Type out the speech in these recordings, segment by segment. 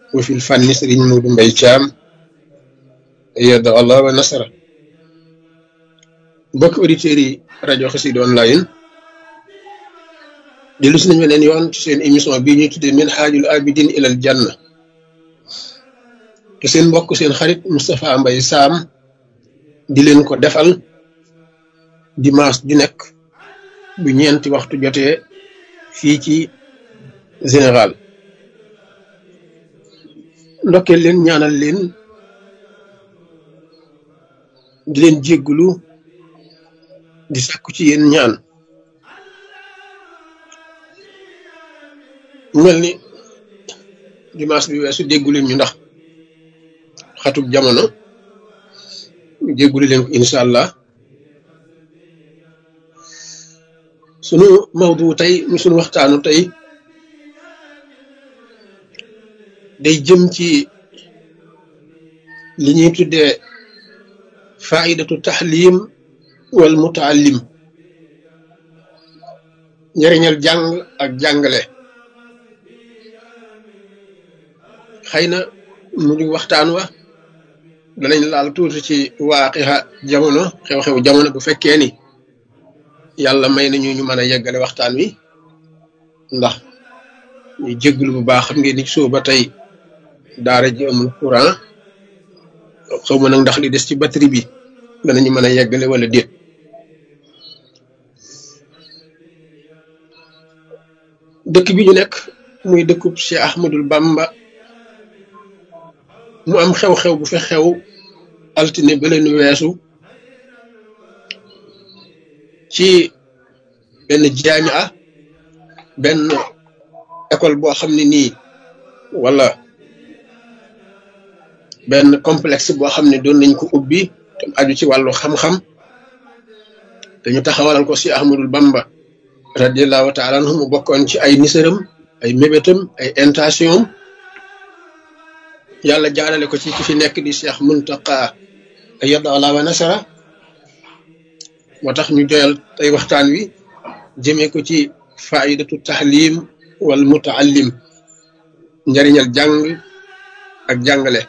wa fil fànni sëriñ Moodu Mbay Caam yadda allah wa nasara mbokk auditeurs yi rajo Xassida online dellu si nañ beneen yoon ci seen émission bii ñuy tuddee min haajul abidin ilal janna te seen mbokk seen xarit Moustapha Mbay Saam di leen ko defal dimanche ju nekk bu ñeenti waxtu jotee fii ci général ndokkeel leen ñaanal leen di leen jéggulu di sàkku ci yéen ñaan mel ni dimanche bi weesu déggu leen ñu ndax xatub jamono jéggulu leen ko incha allah sunu mawdu tey mu sunu waxtaanu tey day jëm ci li ñuy tuddee faidatu taxlim wal mutaallim njëriñal jàng ak jàngale xëy na mu di waxtaan wa danañ laal tuuti ci waaqixa jamono xew-xew jamono bu fekkee ni yàlla may nañu ñu mën a yeggale waxtaan wi ndax ñu jégglu bu baax xam ngeen ni soo ba tey daara ji amul courant xaw ma nag ndax li des ci batterie bi danañu mën a yeggale wala déet dëkk bi ñu nekk muy dëkkub Cheikh Ahmadul Bamba mu am xew-xew bu fi xew altine ba leen weesu ci benn jaamia benn école boo xam ne nii wala benn complexe boo xam ne doon nañ ko ubbi te aju ci wàllu xam-xam dañu taxawalal ko si Ahmadul Bamba radiallahu taala anhu mu bokkoon ci ay nisaram ay mébétam ay intention yàlla jaarale ko ci ki fi nekk di Cheikh Muntaqa yadda allah wa nasara moo tax ñu joyal tey waxtaan wi jëmee ko ci faidatu tahlim wal mutaallim njariñal jàng ak jàngale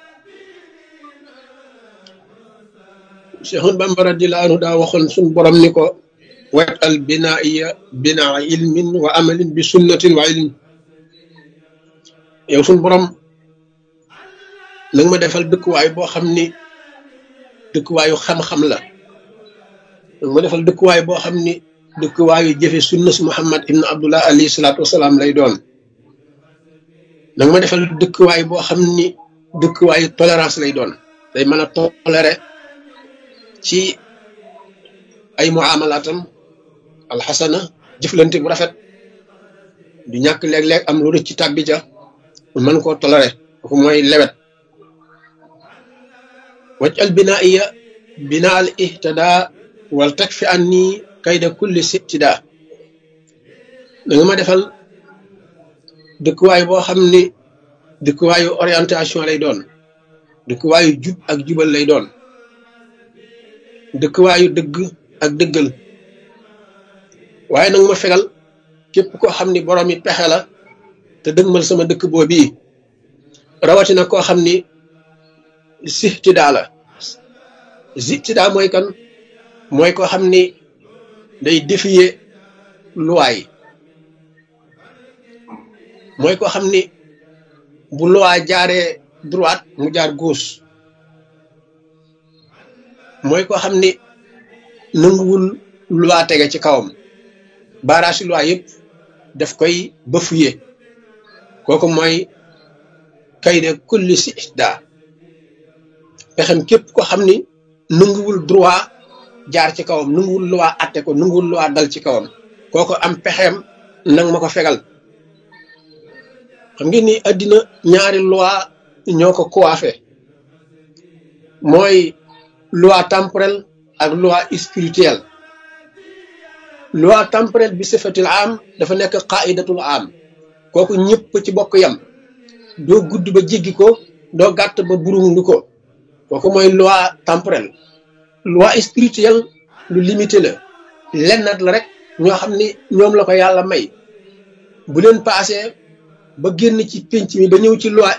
Cheikhul Bamba radiyallahu anhu daa waxoon suñ borom ni ko wat al binaiya binaa ilmin wa amalin bi sunnatin wa ilm yow suñ borom nag ma defal dëkkuwaay boo xam ni dëkkuwaayu xam-xam la nag ma defal dëkkuwaay boo xam ni dëkkuwaayu jëfe sunna si Muhammad ibn Abdullah alayhi salaatu wasalaam lay doon nag ma defal dëkkuwaay boo xam ni dëkkuwaayu tolérance lay doon day mën a toléré ci ay muamalaatam alxasana jëflante bu rafet du ñàkk léeg-léeg am lu rëcc ci tàbbi ca mën koo toléré kooku mooy lewet waj al binaiya bina al ihtada wal tag fi an nii kayda kulli sibtida da nga ma defal dëkkuwaay boo xam ni dëkkuwaayu orientation lay doon dëkkuwaayu jub ak jubal lay doon dëkkuwaayu dëgg ak dëggal waaye nag ma fegal képp koo xam ni borom yi pexe la te dëgmal sama dëkk boobii rawatina koo xam ni sihtidaa la sihtidaa mooy kan mooy koo xam ni day défier loi yi mooy koo xam ni bu loi jaaree droite mu jaar gauche mooy koo xam ni nanguwul loi tege ci kawam baaraasi loi yëpp daf koy bafuye kooku mooy kayde kulli si daa pexem képp ko xam ni nanguwul droit jaar ci kawam nanguwul loi atte ko nanguwul loi dal ci kawam kooku am pexem nang ma ko fegal xam ngeen ni àddina ñaari loi ñoo ko coiffé mooy loi temporelle ak loi spirituelle loi temporelle bi sifatil am dafa nekk qaidatul am kooku ñëpp ci bokk yam doo gudd ba jéggi ko doo gàtt ba burundu ko kooku mooy loi temporelle loi spirituelle lu limité la lennat la rek ñoo xam ni ñoom la ko yàlla may bu leen paasee ba génn ci pénc mi ba ñëw ci loi